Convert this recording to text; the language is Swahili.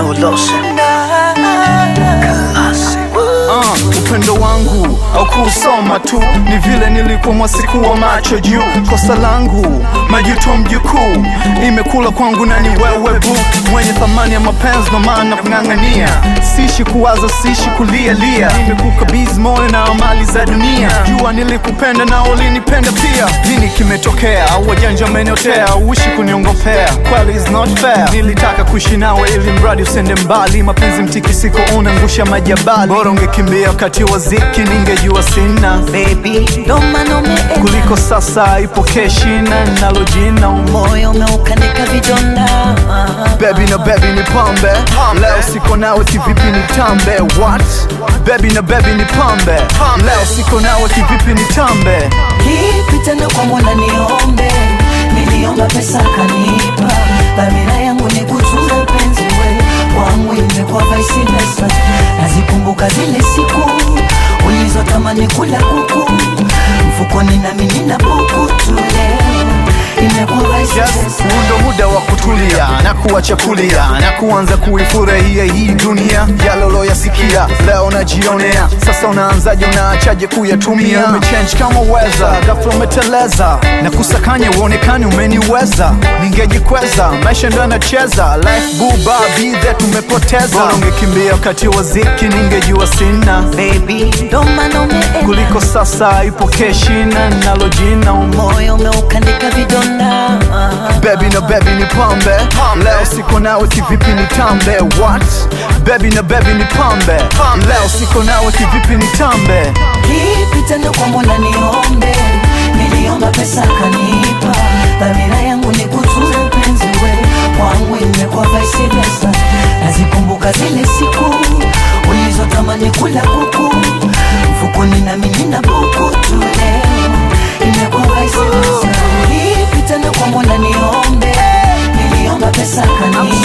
New Lotion. uh, upendo wangu au kuusoma tu ni vile nilikuwa mwasiku wa macho juu kosa langu majuto mjukuu imekula kwangu na ni wewe bu mwenye thamani ya mapenzi ndo maana kung'ang'ania sishi kuwaza sishi kulialia nimekukabizi moyo na amali za dunia jua nilikupenda na ulinipenda pia nini kimetokea au wajanja ameniotea uishi kuniongopea kweli is not fair nilitaka kuishi nawe ili mradi usende mbali mapenzi mtikisiko unangusha majabali bora ungekimbia wakati wa ziki ningejua sina Baby, ndo maana umeenda kuliko sasa ipokee shina nalo jina umo moyo umeukanika vidonda Baby na baby ni pambe Leo siko nawe kivipi ni tambe What? Baby na baby ni pambe Leo siko nawe kivipi ni tambe Kipi tena kwa Mola niombe, niliomba pesa kanipa, dhamira yangu ni kutunza mpenzi we wangu, imekuwa vice versa. Nazikumbuka zile siku ulizotamani kula kuku mfukoni, nami nina buku tu leo, imekuwa vice Yes, versa. huu ndo muda wa kutulia na kuacha kulia na kuanza kuifurahia hii dunia yaloloyasikia leo najionea sasa unaanzaje unaachaje kuyatumia umechange kama weza ghafla umeteleza na kusakanya uonekani umeniweza ningejikweza maisha ndo yanacheza life buba bidhe tumepoteza bora ungekimbia wakati wa ziki ningejua sina Baby, ndo maana umeenda kuliko sasa ipokee shina nalo jina umo moyo umeukanika vidonda Baby na baby ni pambe Leo siko nawe kivipi ni tambe What? Baby na baby ni pambe Leo siko nawe kivipi ni tambe Kipi tena kwa Mola niombe, niliomba pesa kanipa, dhamira yangu ni kutunza mpenzi we wangu, imekuwa vice versa. Nazikumbuka zile siku ulizotamani kula kuku mfukoni, nami nina buku tu leo, imekuwa vice versa. Kipi tena kwa Mola niombe, niliomba pesa kanipa